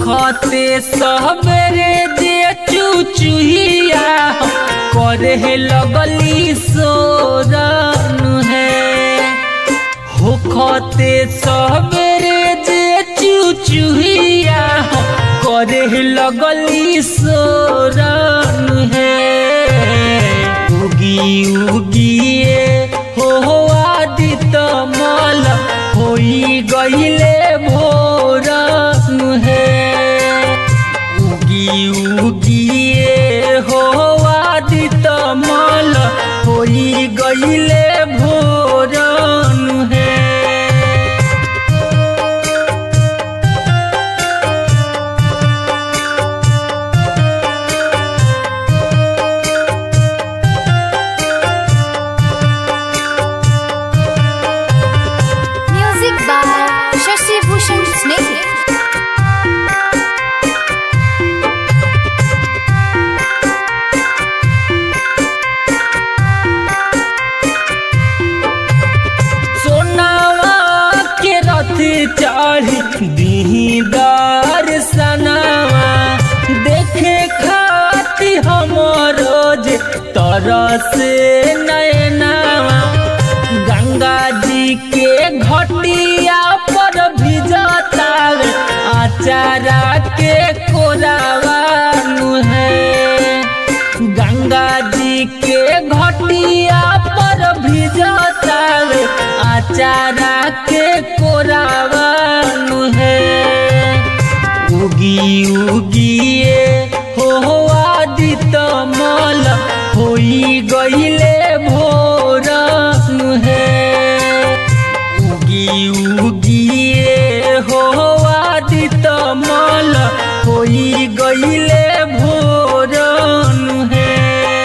होखते सबरे जे चुचुहिया करे लगली सोरन है होखते सबरे जे चुचुहिया करे लगली सोरन है उगी उगिए हो आदित मल होई गईले भोरन है उगी उगिए हो आदित मल होई गईले भोरन है Music by Shashi Bhushan Sneh. सोनावा के रथ चढ़ी दीही दर्शनावा देखे खाती हमरो जे तरस नयनावा गंगा जी के घटिया पर भिजतावे आचारा के कोरावा है गंगा जी के घटिया पर भिजतावे आचारा के कोरावानु है उगी उगिए हो आदित मल होई गईले भोरन है उगी उगिए हो आदित मल होई गईले भोरन है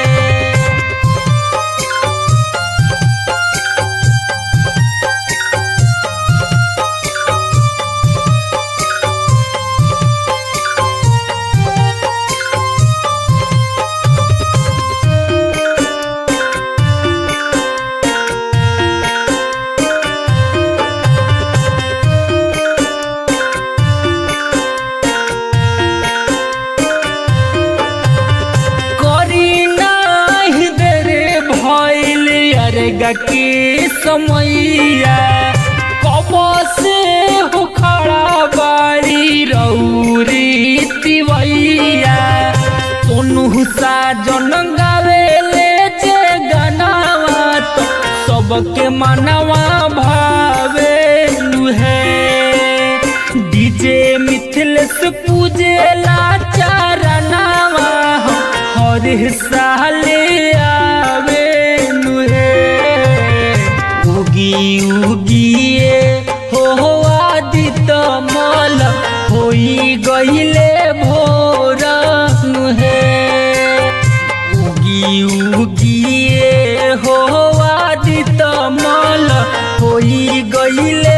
करी नाही देरे भइल अरगा के समैया कब से हो खड़ा बाड़ी रौरी तिवैया सोनू साजन गावेले जे गनावा तो सबके मनवा भावे है डीजे मिथिलेश पूजेला चरनावा हर साले आवे नुहे उगी उगिए हो आदित मल होई गईले भोरन है उगी उगिए हो आदित मल होई गईले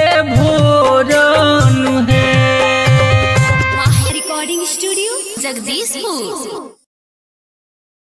भोरन है Mahi Recording Studio, Jagdishpur.